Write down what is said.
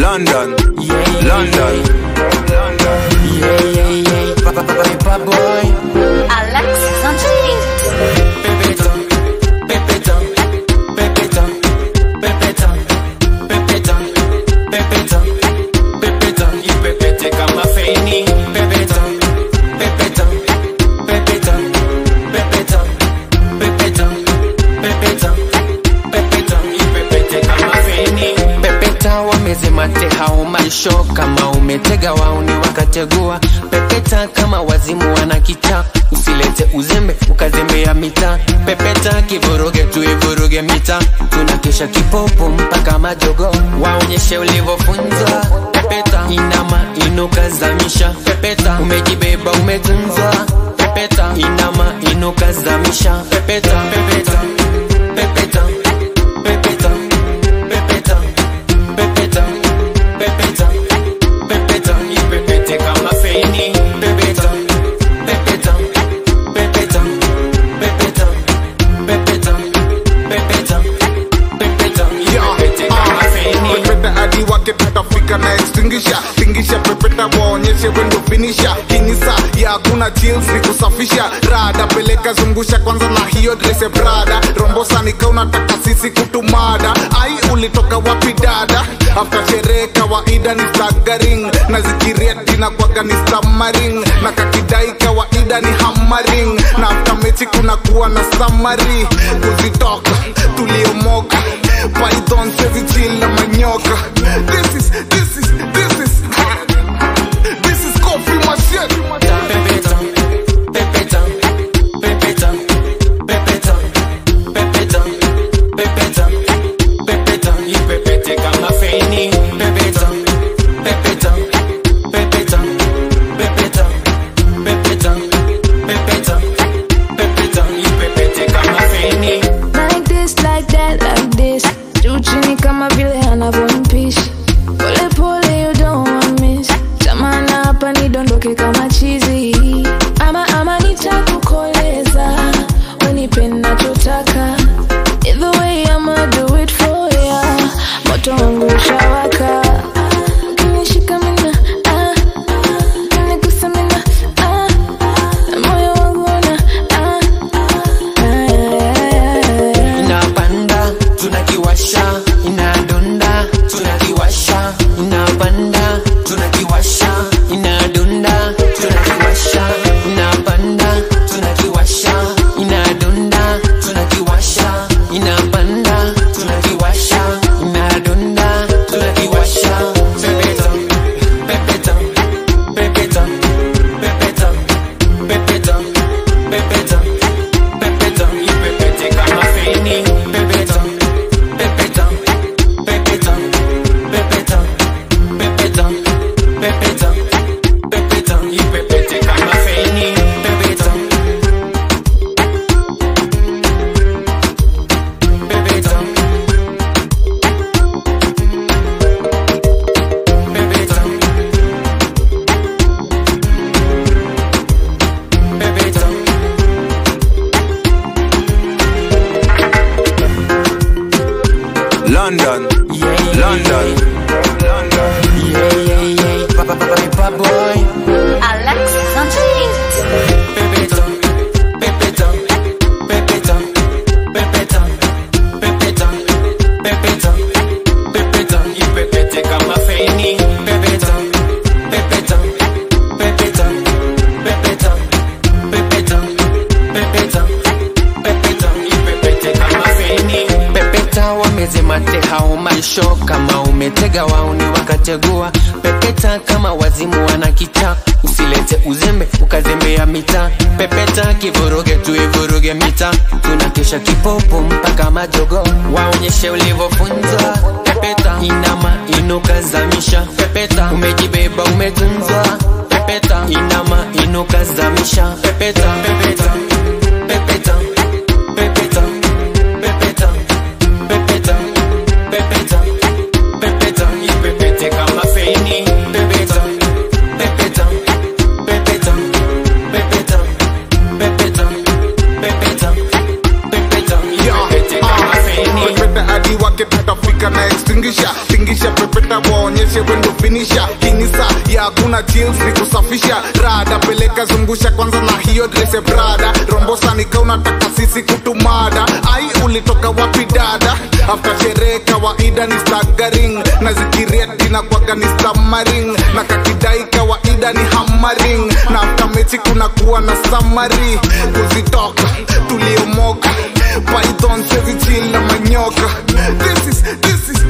London, Yeah, London, London. yeah, yeah, yeah. Papa, papa, papa boy. Alexis on the beat. Pepeta, pepeta, pepeta, pepeta, pepeta, pepeta, pepeta. Ipepete kama feni. Pepeta, pepeta, pepeta, pepeta, pepeta, pepeta, pepeta. Ipepete kama feni. Pepeta wamezima hao maisho kama umetega wauni wakategua pepeta kama wazimu wana kicha usilete uzembe ukazembea mita pepeta kivuruge tuivuruge mita tunakesha kipopo mpaka majogo waonyeshe ulivyofunzwa pepeta inama inuka zamisha pepeta umejibeba umetunzwa pepeta inama inuka zamisha pepeta pepeta pepeta pepeta pepeta pepeta pepeta pepeta ipepete kama feni pepeta pepeta pepeta pepeta pepeta pepeta pepeta ipepete kama feni pepeta hadi wake tutafika na extinguisher tingisha pepeta waonyeshe wendo finisha kinisa ya hakuna chills ni kusafisha rada peleka zungusha kwanza na hiyo dress ya brada rombosa nika unataka sisi kutumada ai ulitoka wapi dada after sherehe kawaida ni staggering na zikirieti na kwaga ni stammering na kakidai kawaida ni hammering na after mechi kuna kuwa na summary kuzitoka tuliomoka python sezi chill na manyoka this is this is this is this is coffee machine pepeta pepeta pepeta pepeta pepeta pepeta pepeta ipepete kama feni pepeta pepeta pepeta pepeta pepeta pepeta pepeta ipepete kama feni Like this, like that, like this. Juu chini kama vile anavyompishi. Pole pole, you don't want miss. Tamana hapa nidondoke kama chizi. Ama ama nitakukoleza. Unipe nachotaka. Either way, I'ma do it for ya. Moto wangu ushawaka. Ukinishika mina, ah, ah. Ukinigusa mina, ah, ah. Moyo wangu una, ah, ah, ah. inapanda tunakiwasha inadunda tunakiwasha inapanda tunakiwasha inadunda tunakiwasha inapanda tunakiwasha inadunda tunakiwasha inapanda tunakiwasha inadunda tunakiwasha pepeta pepeta pepeta pepeta pepeta pepeta pepeta ipepete kama feni pepeta pepeta pepeta pepeta pepeta pepeta pepeta ipepete kama feni pepeta pepeta pepeta pepeta London, yeah, London, London. yeah, yeah, yeah. Papa, papa, papa boy. Alexis on the beat. Pepeta, pepeta, pepeta, pepeta, pepeta, pepeta, pepeta, ipepete kama feni. Pepeta, pepeta, pepeta, pepeta, pepeta, pepeta, pepeta, ipepete kama feni. Pepeta wamezima hao maisho kama umetega wauni wakategua pepeta kama wazimu wana kicha usilete uzembe ukazembea mita pepeta kivuruge tuivuruge mita tunakesha kipopo mpaka majogo waonyeshe ulivyofunzwa pepeta inama inuka zamisha pepeta umejibeba umetunzwa pepeta inama inuka zamisha pepeta pepeta pepeta pepeta pepeta pepeta pepeta pepeta ipepete kama feni pepeta pepeta pepeta pepeta pepeta pepeta pepeta ipepete kama feni pepeta hadi wake tutafika na extinguisher tingisha tingisha pepeta waonyeshe wendo finisha kinisa ya hakuna chills ni kusafisha rada peleka zungusha kwanza na hiyo dress ya brada rombosa nika unataka sisi kutumada ai ulitoka wapi dada after sherehe kawaida ni staggering na zikirieti na kwaga ni stammering na kakidai kawaida ni hammering na after mechi kuna kuwa na samari kuzitoka tuliomoka python sezichila manyoka this is, this is